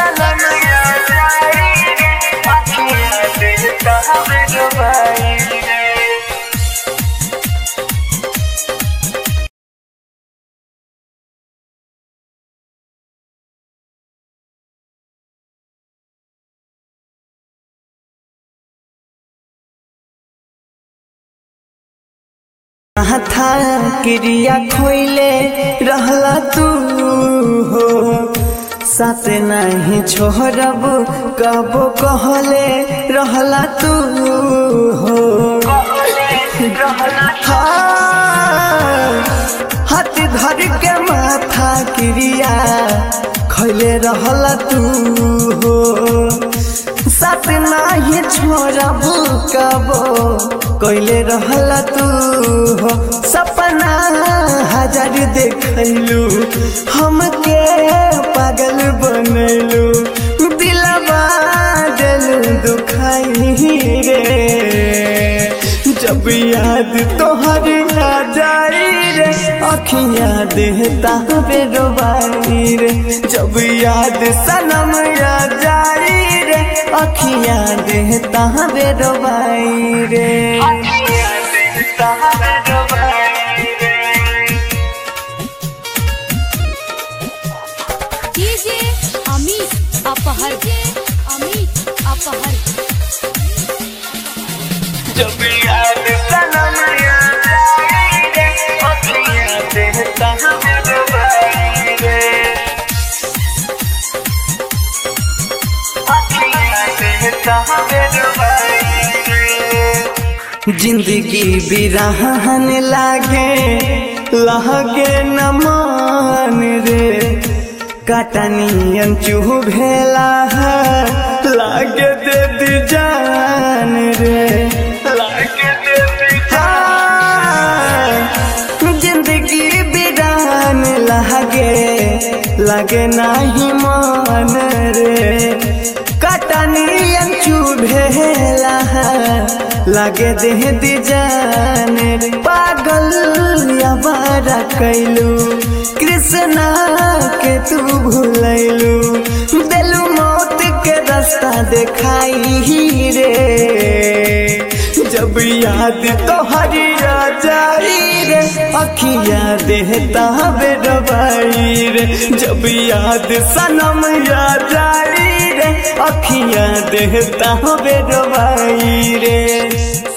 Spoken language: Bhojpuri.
सनम याद आई रे अखियाँ देता हमें डुबाई रे था क्रिया खोइले रहला तू हो साथ नहीं छोड़ब कबो कहले रहला तू हो हाँ, हाथ धर के माथा क्रिया खैले रहला तू हो साथ नाही छोड़ब कबो कैले रहला तू हो सपना हजार देखलू हमके पागल बनलू दिलवा दिल दुखाई रे जब याद तोहर आ जाई रे अखियाँ देता बेरोबाई रे जब याद सनम आ जाई रे अखियाँ देता बेरोबाई रे अखियाँ देता हमें डुबाई रे डीजे अमित अपहर अमित अपहर जब याद सनम याद आई रे अखियाँ देता हमें डुबाई रे अखियाँ देता हमें डुबाई रे जिंदगी बिरहन लागे लहगे न मान रे कटनियन चूह भेला है लागे दे दी जान रे लागे देती हाँ, जिंदगी बिरान लागे लगे नाही मान रे कटनियन चुभेला लगे देह दी जान रे पागल याबारा कैलू कृष्णा के तू भूलैलू दिलू मौत के रास्ता देखाई रे जब याद तोहरी आ जाई रे अखियाँ देहता बेरबाई रे जब याद सनम आ जाई रे अखियाँ देहता बेरबाई रे